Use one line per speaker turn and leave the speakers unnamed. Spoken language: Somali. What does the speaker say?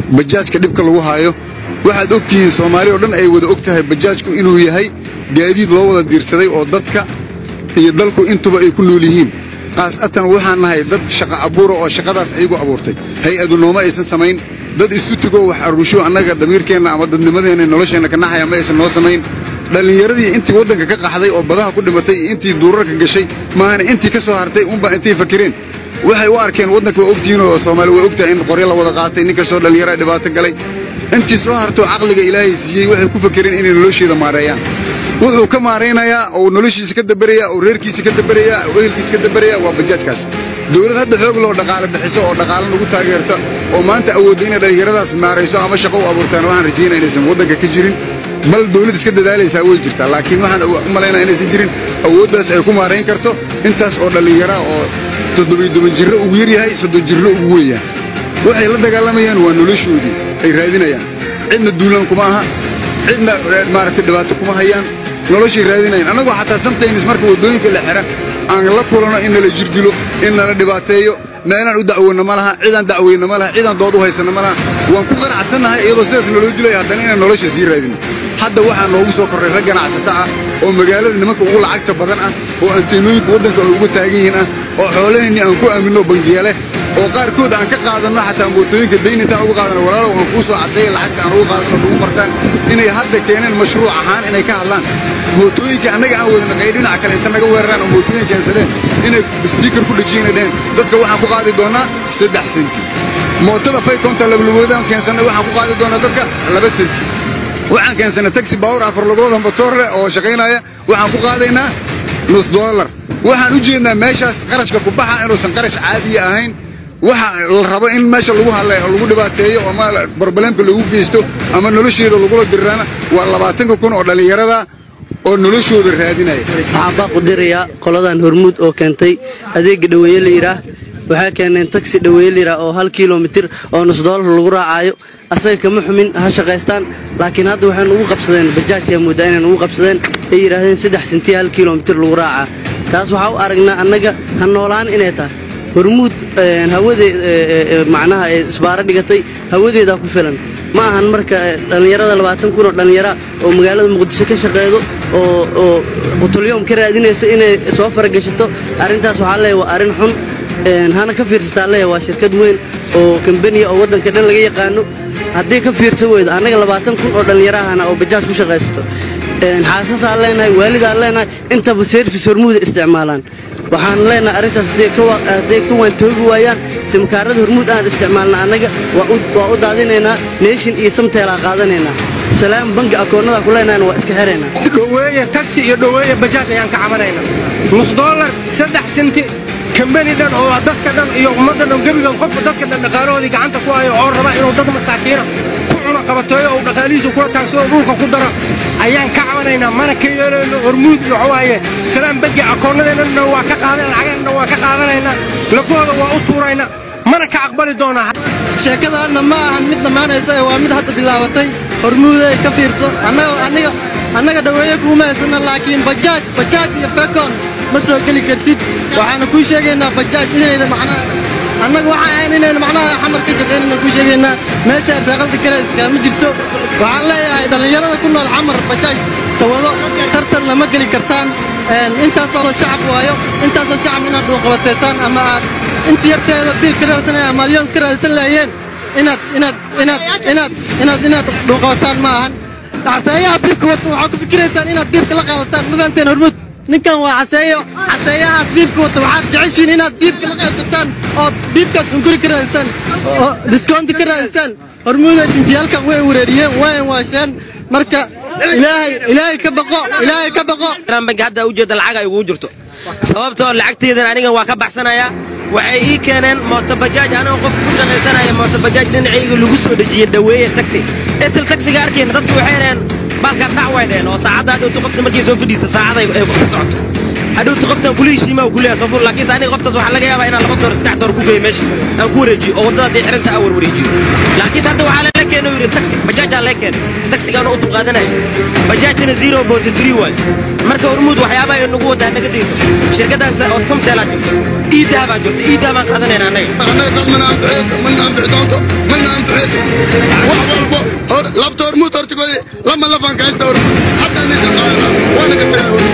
bajaajka dhibka lagu haayo waxaad og tihiin soomaali oo dhan ay wada og tahay bajaajku inuu yahay gaadiid loo wada diirsaday oo dadka iyo dalku intuba ay ku nool yihiin khaasatan waxaan nahay dad shaqa abuura oo shaqadaas ayagu abuurtay hay-adu nooma aysan samayn dad isu tegoo wax arusho annaga damiirkeenna ama dadnimadeenna nolosheenna ka naxaya ma aysan noo samayn dhallinyaradii intii waddanka ka qaxday oo badaha ku dhimatay iyo intii duurarka gashay maahana intii ka soo hartay unba intay fakireen waxay u arkeen waddanka waa ogtihiin oo soomaali waa ogtahay in qoryo la wada qaatay nin kastoo dhallinyara dhibaato galay intii soo hartoo caqliga ilaahay siiyey waxay ku fakireen inay nolosheeda maareeyaan wuxuu ka maaraynayaa oo noloshiisa ka daberayaa oo reerkiisa ka daberayaa oo ehelkiisa ka daberayaa waa bajaajkaas dowlad hadda xoog loo dhaqaale bixiso oo dhaqaale nagu taageerta oo maanta awoodda inay dhallinyaradaas maarayso ama shaqo u abuurtaan waxaan rajaynaa inaysan waddanka ka jirin bal dawlad iska dadaalaysaa way jirtaa laakiin waxaan u malaynaa inaysan jirin awooddaas ay ku maarayn karto intaas oo dhallinyara oo toddobiy toban jirro ugu yaryahay soddon jirro ugu weynyahay waxay la dagaalamayaan waa noloshoodii ay raadinayaan cidna duulaan kuma aha cidna maaragtay dhibaato kuma hayaan noloshay raadinayaan annagoo xataa sometimes marka waddooyinka la xira aan la kulano in nala jirdilo in nala dhibaateeyo meelaan u dacweyno ma laha cidaan dacweyno ma laha cidaan dood u haysano ma laha waan ku qanacsannahay iyadoo sidaas naloo dilaya haddana inaan nolosha sii raadino hadda waxaa noogu soo korray rag ganacsato ah oo magaalada nimanka ugu lacagta badan ah oo anteenooyinka waddanka ay uga taagan yihiin ah oo xoolaheenni aan ku aaminno bangiyale oo qaarkood aan ka qaadanno xataa mootooyinka dayn intaan uga qaadano walaalow aan kuu soo caddeeya lacagta aan uga qaadano nagu martaan inay hadda keeneen mashruuc ahaan inay ka hadlaan mootooyinka annaga aan wadana qay dhinaca kale inta naga weeraraan oo mootooyin keensadeen inay stiikar ku dhejiyeenay dheheen dadka waxaan ku qaadi doonaa saddex senti mootada faykonta lablagoodaan keensannay waxaan ku qaadi doonaa dadka laba senti waxaan keensannay taxi baawur afar lugooda motoor leh oo shaqaynaya waxaan ku qaadaynaa nus dollar waxaan u jeednaa meeshaas qarashka ku baxa inuusan qarash caadiya ahayn waxa la rabo in meesha lagu hadlay oo lagu dhibaateeyo ama barbalemka lagu geysto ama nolosheeda lagula diriraana waa labaatanka kun oo dhallinyarada oo noloshooda raadinaya
waxaan baa qudirayaa qoladan hormuud oo keentay adeega dhaweeye la yidhaah waxay keeneen taxi dhaweeye la yidhaah oo hal kilomitir oo nus doolar lagu raacaayo asaga kama xumin ha shaqaystaan laakiin hadda waxay nugu qabsadeen bajaajkaa moodaa inay nugu qabsadeen ay yidhaahdeen saddex sentiya hal kilomitir lagu raacaa taas waxaa u aragnaa annaga ha noolaan inay tahay hormuud hawadee macnaha ee isbaaro dhigatay hawadeedaa ku filan ma ahan marka dhallinyarada labaatan kun oo dhallinyara oo magaalada muqdisho ka shaqeedo oo oo qutulyom ka raadinayso inay soo faragashato arrintaas waxaa leeyahay waa arrin xun hana ka fiirsataa leeyahay waa shirkad weyn oo kambaniya oo waddanka dhan laga yaqaano haddii ka fiirsan weydo annaga labaatan kun oo dhallinyarahana oo bajaaj ku shaqaysato xaasasaan leenahay waalidaan leenahay intaba service hormuuda isticmaalaan waxaan leenahay arrintaas hadday ka waantoogi waayaan simkaarada hormuud aan isticmaalna annaga waa u daadinaynaa nation iyo samteelaa qaadanaynaa salaam bangi akoonnadaa ku leenahayna waa iska xiraynaa
dhoweeye taxi iyo dhoweeye bajaaj ayaan ka cabanayna nus dollar saddex senti kambani dhan oo dadka dhan iyo ummadda dhan gebigan qofka dadka dhan dhaqaalahoodii gacanta ku hayo oo raba inuu dad masaakiina ku cuno qabateeyo oo dhaqaalihiisu kula taagsado dhulka ku daro ayaan ka cabanaynaa mana ka yeelayno hormuud iyo waxawaaye salaam bangi akoonnadeennana waa ka qaadan lacageenna waa ka qaadanaynaa lafahooda waa u tuuraynaa mana ka aqbali doonaa
sheekadaanna ma ahan mid dhammaanaysa ee waa mid hadda bilaabatay hormuuday ka fiirso annaga aniga annaga dhaweeye kuuma haysana laakiin bajaaj bajaaj iyo fekon ma soo geli kartid waxaana kuu sheegaynaa bajaaj inayda macnaha annaga waxaan ahayn inaynu macnaha xamar ka shaqaynayna kuu sheegaynaa meesha arsaaqada kale iskaama jirto waxaan leeyahay dhallinyarada ku nool xamar bajaaj tawado tartanna ma geli kartaan intaasoo la shacab waayo intaasoo shacab inaad dhuuqabateysaan ama aad inta yarteeda biil ka raadsanaya ama alyoon ka raadsan laayeen inaad inaad inaad inaad inaad inaad dhuuqabataan ma ahan caseeyaha biilka wata waxaad ku fikiraysaan inaad biilka la qaadataan mudanteen hormud ninkan waa caseeyo caseeyahaas biibka wata waxaad jeceshiin inaad biibka la qaybsataan ood biibkaas hunguri ka raadisaan oo discounti ka raadisaan hormuuda jintiyaalkan way wareeriyeen wayan waasheen marka ilaahay ilaahay ka baqo ilaahay ka baqo
bangi hadda ujeeda lacag ay ugu jirto sababtoo lacagtaydan aniga waa ka baxsanayaa waxay ii keeneen mootobajaaj anigoo qof ku shaqaysanaya mootobajaaj dhinacayga lagu soo dhejiyey dhaweeye taxi etel taxiga arkeen dadku waxay dhaheen baalkaa dhac way dhaheen oo saacaddaa dhowto qofka markay soo fadhiisa saacaday ay ku socoto hadhowta qoftan kula heshiima uu kuleeyahay soo fur laakiinse aniga qoftaas waxaa laga yaabaa inaan laba door saddex door ku geeyo meesha aan ku wareejiyo oo waddada haddii xiranta aan warwareejiyo laakiin hadda waxaa lala keenay uu yidhi taxi bajaajaa laga keenay taxigaana u dulqaadanayo bajaajina zero point three waay marka hormuud waxyaabaha ay nagu wadaa naga dayso shirkadaas oo samteelaa jirto iidaha baan jirto iidaha baan qaadanayna annaga
annaga dad mana anfaceyso mana anfici doonto mana anfaceyso wax walbo hor labta hormuud hortigoodi lama lafan ka haysta hormuud hadda ninka qaadana waana ka tagay hormuud